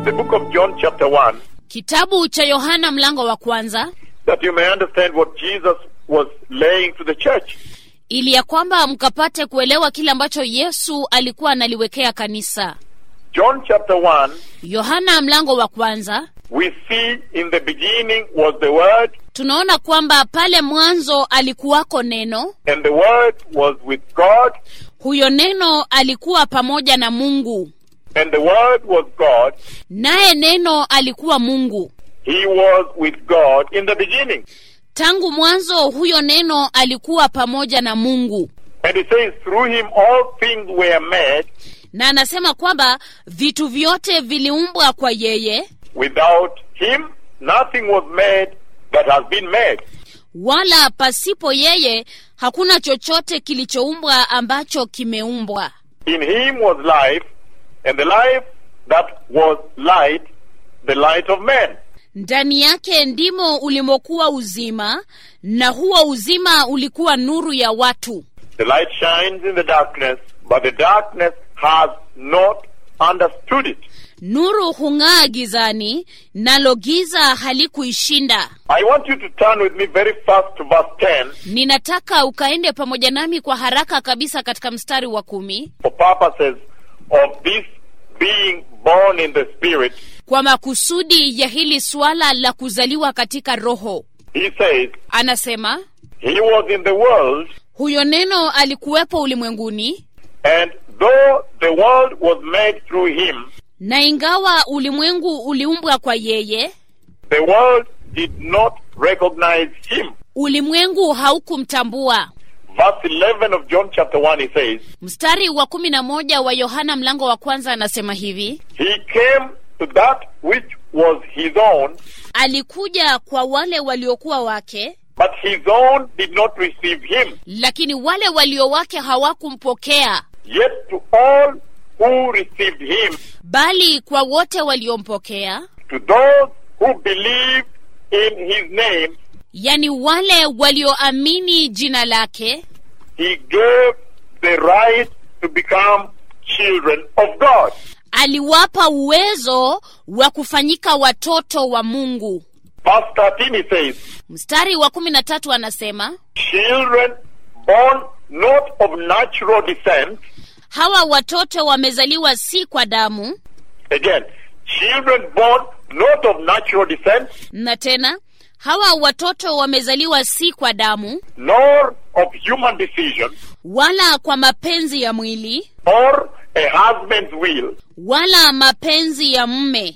the book of John, chapter 1, kitabu cha yohana mlango wa kwanza that you may understand what Jesus was laying to the church. ili ya kwamba mkapate kuelewa kile ambacho yesu alikuwa analiwekea kanisa John, chapter 1, yohana mlango wa kwanza we see in the beginning was the Word, tunaona kwamba pale mwanzo alikuwako neno and the Word was with God, huyo neno alikuwa pamoja na mungu and the Word was God. naye neno alikuwa mungu He was with God in the beginning. tangu mwanzo huyo neno alikuwa pamoja na mungu And it says, through him all things were made. na anasema kwamba vitu vyote viliumbwa kwa yeye Without him, nothing was made that has been made. wala pasipo yeye hakuna chochote kilichoumbwa ambacho kimeumbwa In him was life, and the life that was light, the light of men. ndani yake ndimo ulimokuwa uzima na huo uzima ulikuwa nuru ya watu The light shines in the darkness, but the darkness has not understood it. nuru hung'aa gizani nalo giza halikuishinda I want you to turn with me very fast to verse 10 ninataka ukaende pamoja nami kwa haraka kabisa katika mstari wa kumi for purposes of this being born in the Spirit. kwa makusudi ya hili suala la kuzaliwa katika roho He says, anasema He was in the world, huyo neno alikuwepo ulimwenguni and though the world was made through him, na ingawa ulimwengu uliumbwa kwa yeye the world did not recognize him. ulimwengu haukumtambua Verse 11 of John chapter 1, he says, mstari wa kumi na moja wa yohana mlango wa kwanza anasema hivi He came to that which was his own, alikuja kwa wale waliokuwa wake but his own did not receive him. lakini wale walio wake hawakumpokea Yet to all who received him, bali kwa wote waliompokea to those who believed in his name, yani wale walioamini jina lake he gave the right to become children of God. aliwapa uwezo wa kufanyika watoto wa mungu Verse 13 he says, mstari wa kumi na tatu anasema Children born not of natural descent, hawa watoto wamezaliwa si kwa damu again, children born not of natural descent, na tena hawa watoto wamezaliwa si kwa damu nor of human decision, wala kwa mapenzi ya mwili or a husband's will, wala mapenzi ya mme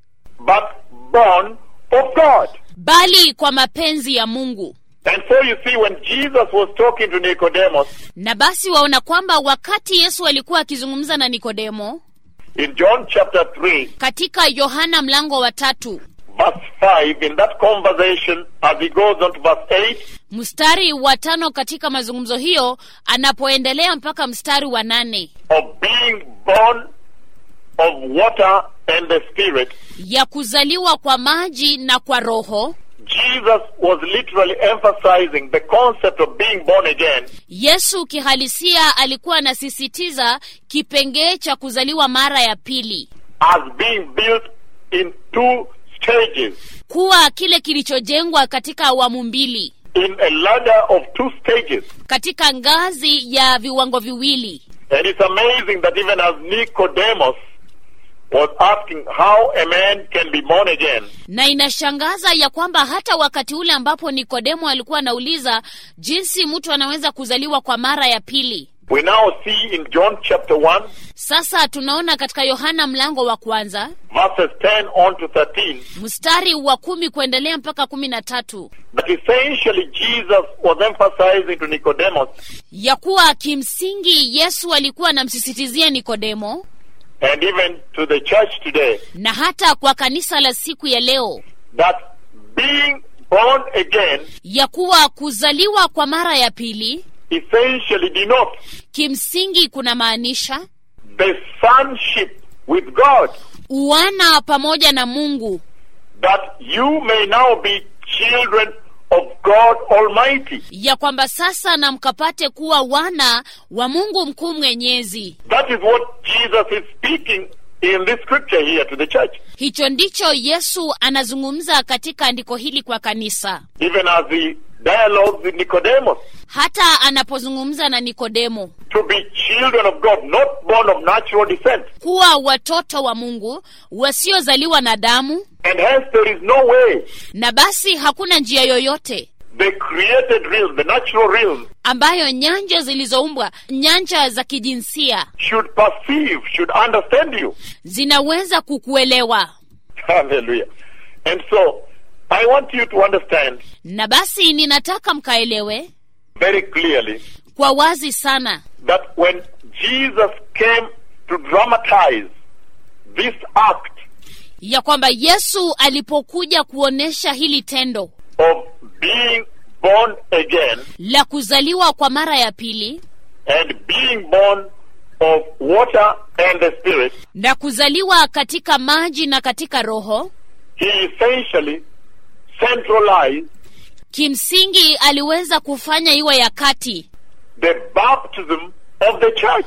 but born of God. bali kwa mapenzi ya mungu And so you see, when Jesus was talking to Nicodemus na basi waona kwamba wakati yesu alikuwa akizungumza na nikodemo in John chapter 3, katika yohana mlango wa tatu verse 5, in that conversation, as he goes on to verse 8, mstari wa tano katika mazungumzo hiyo anapoendelea mpaka mstari wa nane of being born of water and the Spirit, ya kuzaliwa kwa maji na kwa roho Jesus was literally emphasizing the concept of being born again yesu kihalisia alikuwa anasisitiza kipengee cha kuzaliwa mara ya pili as being built in two stages, kuwa kile kilichojengwa katika awamu mbili in a ladder of two stages. katika ngazi ya viwango viwili And it's amazing that even as Nicodemus was asking how a man can be born again, na inashangaza ya kwamba hata wakati ule ambapo nikodemo alikuwa anauliza jinsi mtu anaweza kuzaliwa kwa mara ya pili we now see in John chapter 1, sasa tunaona katika yohana mlango wa kwanza verses 10 on to 13, mstari wa kumi kuendelea mpaka kumi na tatu that essentially Jesus was emphasizing to Nicodemus ya kuwa kimsingi yesu alikuwa anamsisitizia nikodemo and even to the church today na hata kwa kanisa la siku ya leo that being born again ya kuwa kuzaliwa kwa mara ya pili essentially denotes kimsingi kunamaanisha the sonship with God, uwana pamoja na mungu that you may now be children of God Almighty. ya kwamba sasa na mkapate kuwa wana wa mungu mkuu mwenyezi That is what Jesus is speaking in this scripture here to the church. hicho ndicho yesu anazungumza katika andiko hili kwa kanisa Even as he dialogues with Nicodemus. hata anapozungumza na nikodemo To be children of God, not born of natural descent. kuwa watoto wa mungu wasiozaliwa na damu And hence there is no way na basi hakuna njia yoyote the created realm, the natural realm, ambayo nyanja zilizoumbwa nyanja za kijinsia should perceive, should understand you. zinaweza kukuelewa Hallelujah. And so, I want you to understand na basi ninataka mkaelewe very clearly kwa wazi sana that when Jesus came to dramatize this act ya kwamba yesu alipokuja kuonyesha hili tendo of being born again la kuzaliwa kwa mara ya pili and being born of water and the Spirit, na kuzaliwa katika maji na katika roho he essentially centralized kimsingi aliweza kufanya iwe ya kati the baptism of the church.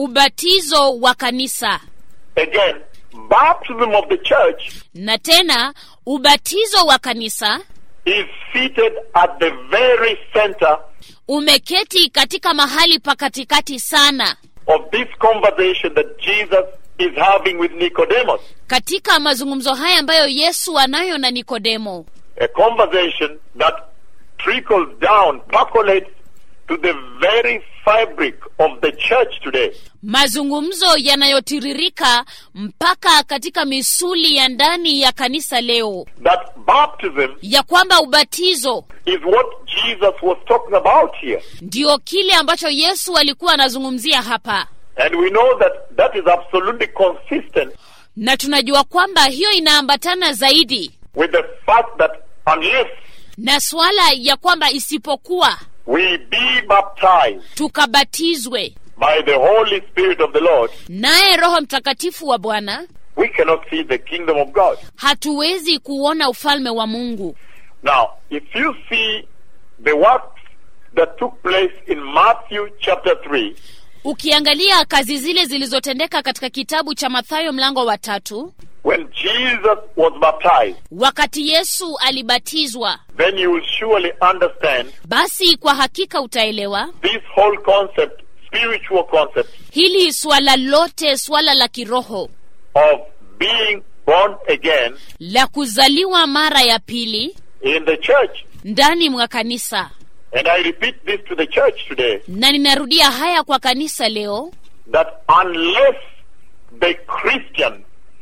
ubatizo wa kanisa Again, baptism of the church na tena ubatizo wa kanisa is seated at the very center umeketi katika mahali pa katikati sana of this conversation that Jesus is having with Nicodemus. katika mazungumzo haya ambayo yesu anayo na nikodemo A conversation that trickles down, percolates to the very fabric of the church today. mazungumzo yanayotiririka mpaka katika misuli ya ndani ya kanisa leo That baptism ya kwamba ubatizo is what Jesus was talking about here. ndio kile ambacho yesu alikuwa anazungumzia hapa And we know that that is absolutely consistent na tunajua kwamba hiyo inaambatana zaidi with the fact that unless na suala ya kwamba isipokuwa we be baptized tukabatizwe by the Holy Spirit of the Lord, naye roho mtakatifu wa bwana we cannot see the kingdom of God. hatuwezi kuona ufalme wa mungu Now, if you see the works that took place in Matthew chapter 3, ukiangalia kazi zile zilizotendeka katika kitabu cha mathayo mlango wa tatu when Jesus was baptized, wakati yesu alibatizwa then you will surely understand basi kwa hakika utaelewa this whole concept, spiritual concept hili swala lote swala la kiroho of being born again la kuzaliwa mara ya pili in the church. ndani mwa kanisa And I repeat this to the church today na ninarudia haya kwa kanisa leo that unless the Christian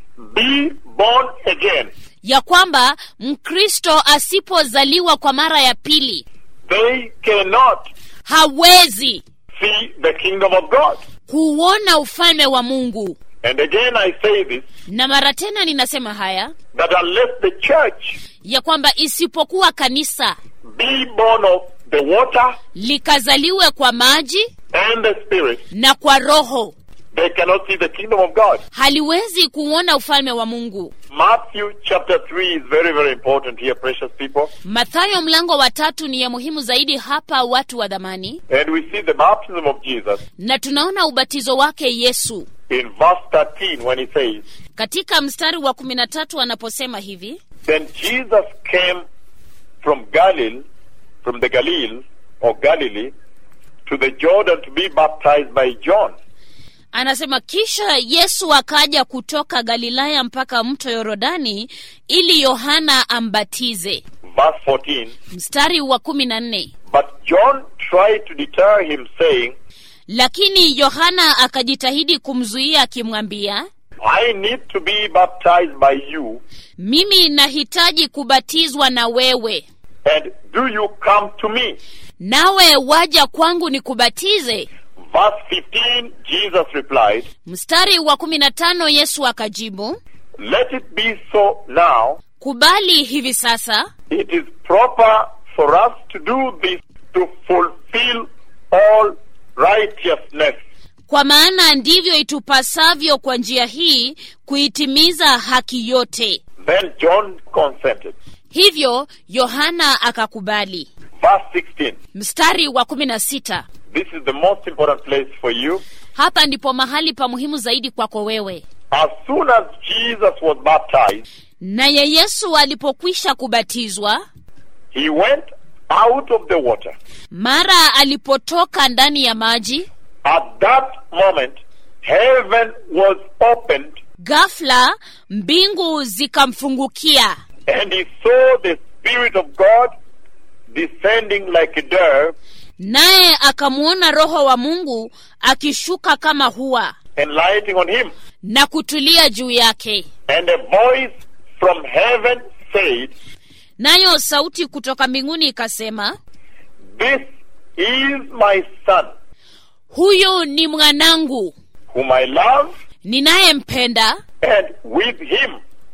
be born again, ya kwamba mkristo asipozaliwa kwa mara ya pili they cannot hawezi see the kingdom of God. kuona ufalme wa mungu And again, I say this na mara tena ninasema haya that unless the church ya kwamba isipokuwa kanisa be born of the water likazaliwe kwa maji and the Spirit, na kwa roho they cannot see the kingdom of God. haliwezi kuona ufalme wa mungu Matthew chapter 3 is very, very important here, precious people. mathayo mlango wa tatu ni ya muhimu zaidi hapa watu wa dhamani And we see the baptism of Jesus na tunaona ubatizo wake yesu in verse 13 when he says, katika mstari wa kumi na tatu anaposema hivi Then Jesus came from Galilee, from the Galilee or Galilee, to the Jordan to be baptized by John. anasema kisha yesu akaja kutoka galilaya mpaka mto yorodani ili yohana ambatize Verse 14. mstari wa kumi na nne But John tried to deter him, saying, lakini yohana akajitahidi kumzuia akimwambia I need to be baptized by you, mimi nahitaji kubatizwa na wewe and do you come to me? nawe waja kwangu nikubatize Verse 15, Jesus replied, mstari wa kumi na tano yesu akajibu Let it be so now. kubali hivi sasa It is proper for us to do this to fulfill all righteousness. kwa maana ndivyo itupasavyo kwa njia hii kuitimiza haki yote Then John consented. hivyo yohana akakubali Verse 16. mstari wa kumi na sita This is the most important place for you. hapa ndipo mahali pa muhimu zaidi kwako wewe as soon as Jesus was baptized, naye yesu alipokwisha kubatizwa he went out of the water. mara alipotoka ndani ya maji At that moment, heaven was opened ghafla mbingu zikamfungukia and he saw the Spirit of God descending like a dove naye akamwona roho wa mungu akishuka kama hua and lighting on him. na kutulia juu yake And a voice from heaven said, nayo sauti kutoka mbinguni ikasema This is my son, huyu ni mwanangu whom I love, ninayempenda and with him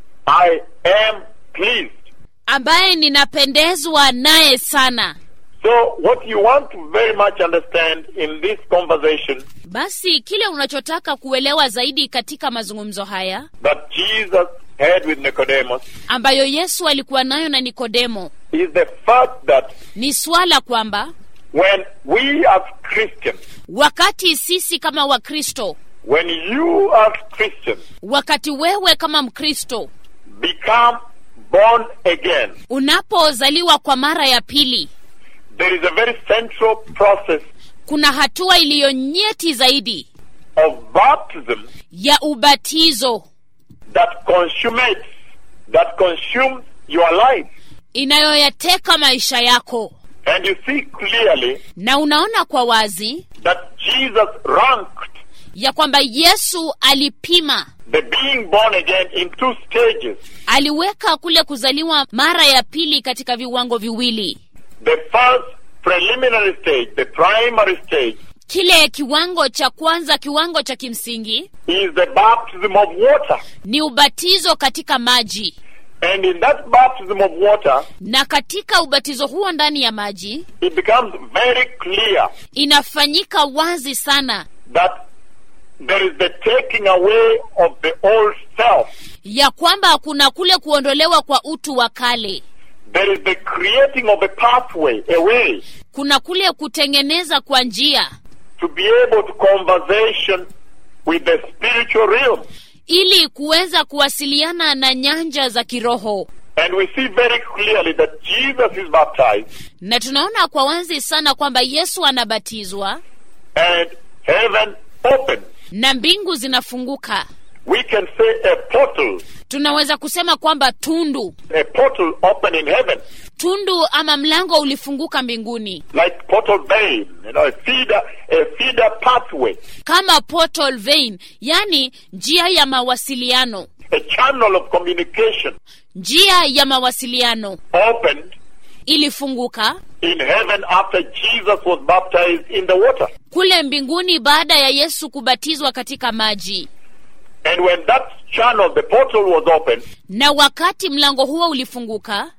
I am pleased. ambaye ninapendezwa naye sana So, what you want to very much understand in this conversation basi kile unachotaka kuelewa zaidi katika mazungumzo haya that Jesus had with Nicodemus ambayo yesu alikuwa nayo na nikodemo is the fact that ni swala kwamba when we as Christians, wakati sisi kama wakristo when you as Christians wakati wewe kama mkristo become born again, unapozaliwa kwa mara ya pili there is a very central process kuna hatua iliyo nyeti zaidi of baptism ya ubatizo that consummates, that consumes your life. inayoyateka maisha yako And you see clearly na unaona kwa wazi that Jesus ranked ya kwamba yesu alipima the being born again in two stages. aliweka kule kuzaliwa mara ya pili katika viwango viwili The first preliminary stage, the primary stage, kile kiwango cha kwanza kiwango cha kimsingi is the baptism of water. ni ubatizo katika maji And in that baptism of water, na katika ubatizo huo ndani ya maji it becomes very clear inafanyika wazi sana that there is the taking away of the old self. ya kwamba kuna kule kuondolewa kwa utu wa kale There is the creating of a pathway, a way, kuna kule kutengeneza kwa njia to be able to conversation with the spiritual realm. ili kuweza kuwasiliana na nyanja za kiroho And we see very clearly that Jesus is baptized na tunaona kwa wazi sana kwamba yesu anabatizwa and heaven opens. na mbingu zinafunguka We can say a portal, tunaweza kusema kwamba tundu a portal open in heaven, tundu ama mlango ulifunguka mbinguni like portal vein, you know, a feeder, a feeder pathway, kama portal vein yani njia ya mawasiliano a channel of communication njia ya mawasiliano opened ilifunguka in heaven after Jesus was baptized in the water. kule mbinguni baada ya yesu kubatizwa katika maji And when that channel, the portal was opened, na wakati mlango huo ulifunguka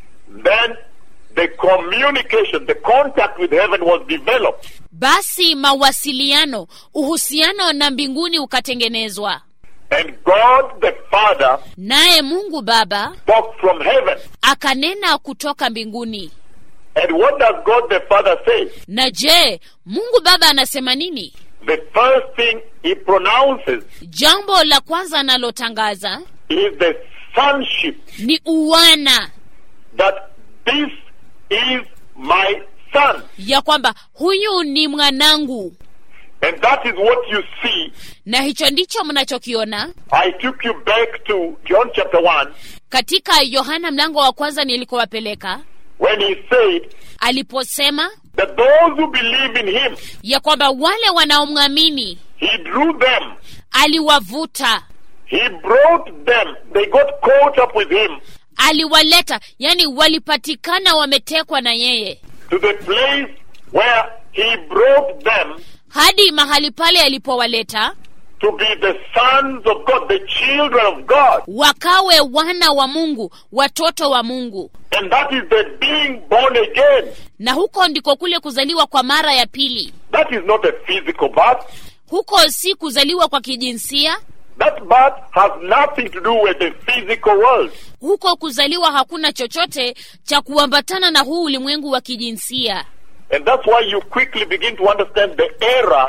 then the communication, the contact with heaven was developed. basi mawasiliano uhusiano na mbinguni ukatengenezwa And God the Father naye mungu baba spoke from heaven. akanena kutoka mbinguni And what does God the Father say? na je mungu baba anasema nini The first thing he pronounces jambo la kwanza analotangaza is the sonship ni uwana that this is my son. ya kwamba huyu ni mwanangu And that is what you see. na hicho ndicho mnachokiona I took you back to John chapter 1 katika yohana mlango wa kwanza nilikowapeleka when he said aliposema that those who believe in him, ya kwamba wale wanaomwamini he drew them. aliwavuta He brought them. They got caught up with him aliwaleta yani walipatikana wametekwa na yeye to the place where he brought them hadi mahali pale alipowaleta to be the sons of God, the children of God. wakawe wana wa mungu watoto wa mungu And that is the being born again. na huko ndiko kule kuzaliwa kwa mara ya pili That is not a physical birth. huko si kuzaliwa kwa kijinsia That birth has nothing to do with the physical world. huko kuzaliwa hakuna chochote cha kuambatana na huu ulimwengu wa kijinsia And that's why you quickly begin to understand the error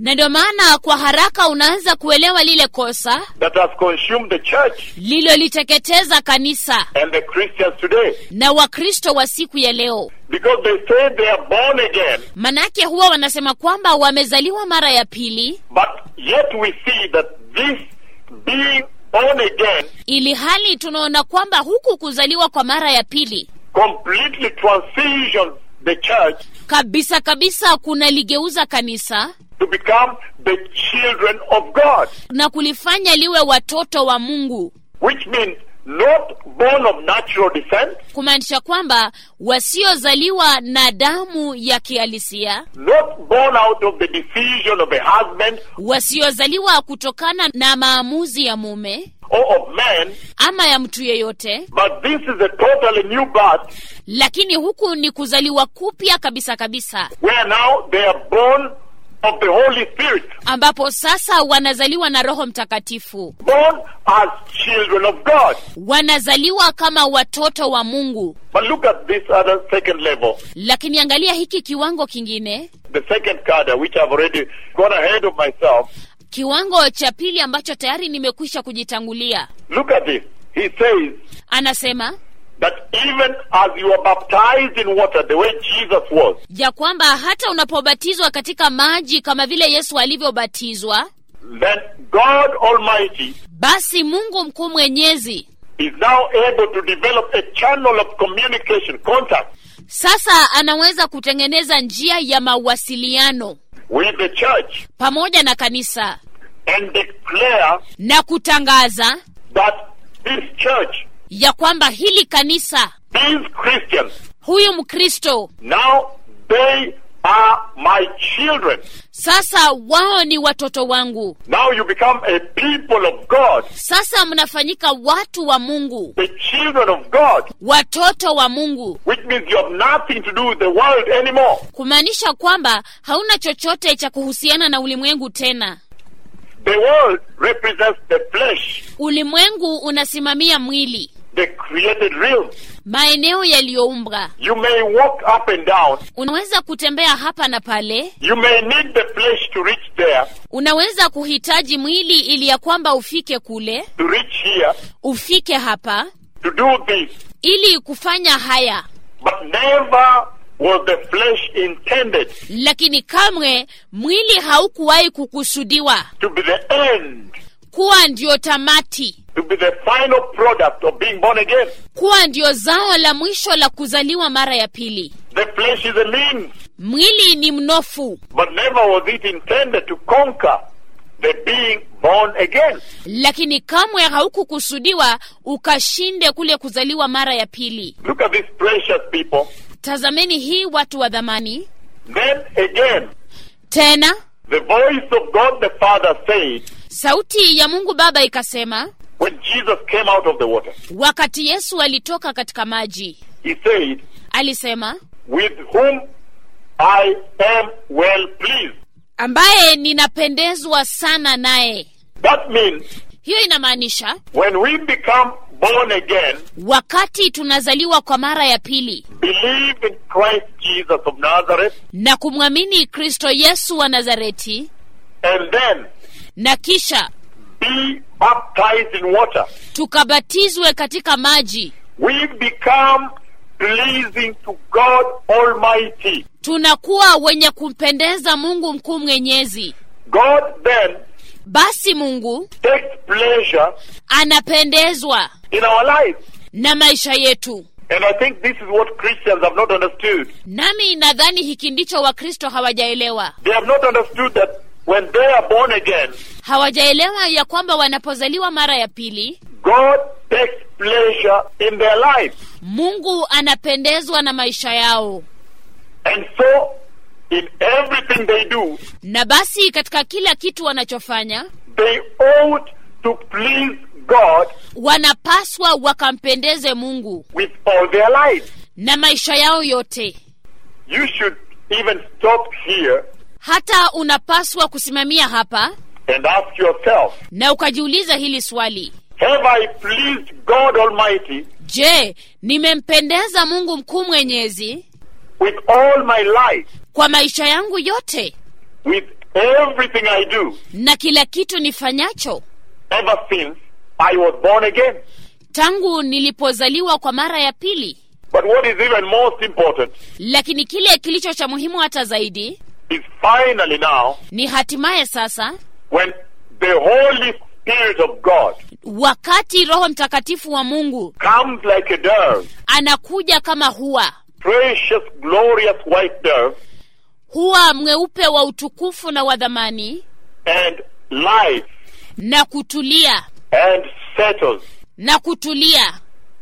na ndio maana kwa haraka unaanza kuelewa lile kosa that has consumed the church lililoliteketeza kanisa and the Christians today. na wakristo wa siku ya leo Because they say they are born again, manake huwa wanasema kwamba wamezaliwa mara ya pili but yet we see that this being born again ili hali tunaona kwamba huku kuzaliwa kwa mara ya pili completely transitions the church kabisa kabisa kunaligeuza kanisa to become the children of God, na kulifanya liwe watoto wa mungu which means not born of natural descent, kumaanisha kwamba wasiozaliwa na damu ya kihalisia not born out of the decision of a husband wasiozaliwa kutokana na maamuzi ya mume or of man, ama ya mtu yeyote but this is a totally new birth lakini huku ni kuzaliwa kupya kabisa kabisa where now they are born of the Holy Spirit, ambapo sasa wanazaliwa na roho mtakatifu born as children of God. wanazaliwa kama watoto wa mungu But look at this other second level, lakini angalia hiki kiwango kingine the second cadre, which I've already gone ahead of myself. kiwango cha pili ambacho tayari nimekwisha kujitangulia Look at this. He says anasema that even as you are baptized in water, the way Jesus was, ya kwamba hata unapobatizwa katika maji kama vile yesu alivyobatizwa then God Almighty basi mungu mkuu mwenyezi is now able to develop a channel of communication, contact sasa anaweza kutengeneza njia ya mawasiliano with the church pamoja na kanisa and declare na kutangaza that this church, ya kwamba hili kanisa these Christians, huyu mkristo now they are my children. sasa wao ni watoto wangu Now you become a people of God, sasa mnafanyika watu wa mungu the children of God, watoto wa mungu which means you have nothing to do with the world anymore. kumaanisha kwamba hauna chochote cha kuhusiana na ulimwengu tena The world represents the flesh, ulimwengu unasimamia mwili the created realm. maeneo yaliyoumbwa You may walk up and down. unaweza kutembea hapa na pale You may need the flesh to reach there, unaweza kuhitaji mwili ili ya kwamba ufike kule to reach here, ufike hapa to do this. ili kufanya haya But never was the flesh intended lakini kamwe mwili haukuwahi kukusudiwa to be the end, kuwa ndio tamati to be the final product of being born again. kuwa ndio zao la mwisho la kuzaliwa mara ya pili The flesh is a means, mwili ni mnofu but never was it intended to conquer the being born again. lakini kamwe haukukusudiwa ukashinde kule kuzaliwa mara ya pili Look at these precious people. tazameni hii watu wa dhamani Then again, tena the voice of God the Father said, sauti ya mungu baba ikasema when Jesus came out of the water, wakati yesu alitoka katika maji he said, alisema with whom I am well pleased. ambaye ninapendezwa sana naye That means hiyo inamaanisha when we become born again, wakati tunazaliwa kwa mara ya pili believe in Christ Jesus of Nazareth, na kumwamini kristo yesu wa nazareti and then na kisha be baptized in water, tukabatizwe katika maji we become pleasing to God Almighty. tunakuwa wenye kumpendeza mungu mkuu mwenyezi God then basi mungu takes pleasure anapendezwa in our lives. na maisha yetu And I think this is what Christians have not understood. nami nadhani hiki ndicho wakristo hawajaelewa They have not understood that when they are born again, hawajaelewa ya kwamba wanapozaliwa mara ya pili God takes pleasure in their lives. mungu anapendezwa na maisha yao And so, in everything they do, na basi katika kila kitu wanachofanya they ought to please God wanapaswa wakampendeze mungu with all their lives. na maisha yao yote You should even stop here hata unapaswa kusimamia hapa and ask yourself, na ukajiuliza hili swali have I pleased God Almighty je nimempendeza mungu mkuu mwenyezi with all my life, kwa maisha yangu yote with everything I do na kila kitu nifanyacho ever since I was born again. tangu nilipozaliwa kwa mara ya pili But what is even most important lakini kile kilicho cha muhimu hata zaidi is finally now ni hatimaye sasa when the Holy Spirit of God wakati roho mtakatifu wa mungu comes like a dove, anakuja kama hua precious, glorious white dove, huwa mweupe wa utukufu na wa dhamani and lies na kutulia and settles na kutulia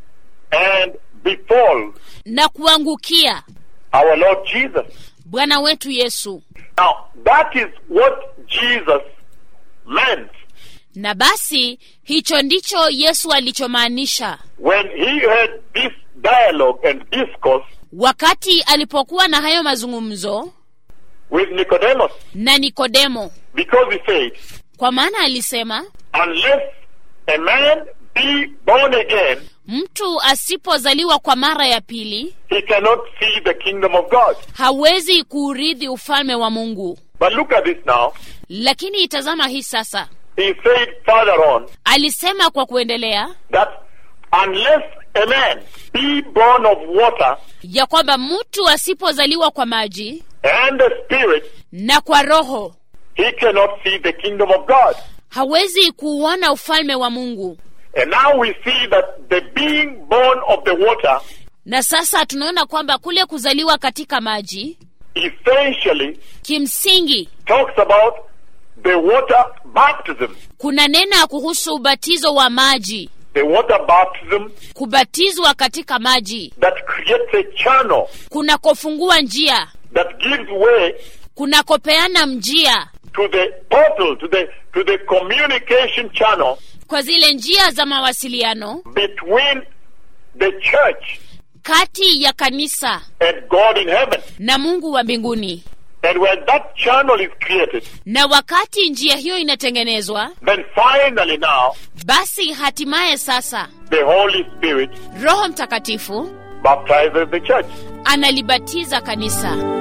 and befalls na kuangukia our Lord Jesus. bwana wetu yesu Now, that is what Jesus meant na basi hicho ndicho yesu alichomaanisha when he had this dialogue and discourse wakati alipokuwa na hayo mazungumzo with Nicodemus, na nikodemo because he said, kwa maana alisema unless a man be born again, mtu asipozaliwa kwa mara ya pili he cannot see the kingdom of God. hawezi kuurithi ufalme wa mungu But look at this now. lakini itazama hii sasa He said further on alisema kwa kuendelea that unless a man be born of water ya kwamba mtu asipozaliwa kwa maji and the Spirit, na kwa roho he cannot see the kingdom of God. hawezi kuuona ufalme wa mungu And now we see that the being born of the water na sasa tunaona kwamba kule kuzaliwa katika maji essentially kimsingi talks about the water baptism. kuna nena kuhusu ubatizo wa maji The water baptism kubatizwa katika maji that creates a channel kunakofungua njia that gives way kunakopeana njia to the portal, to the to the communication channel kwa zile njia za mawasiliano between the church kati ya kanisa and God in heaven. na mungu wa mbinguni And when that channel is created, na wakati njia hiyo inatengenezwa then finally now basi hatimaye sasa the Holy Spirit roho mtakatifu baptizes the church. analibatiza kanisa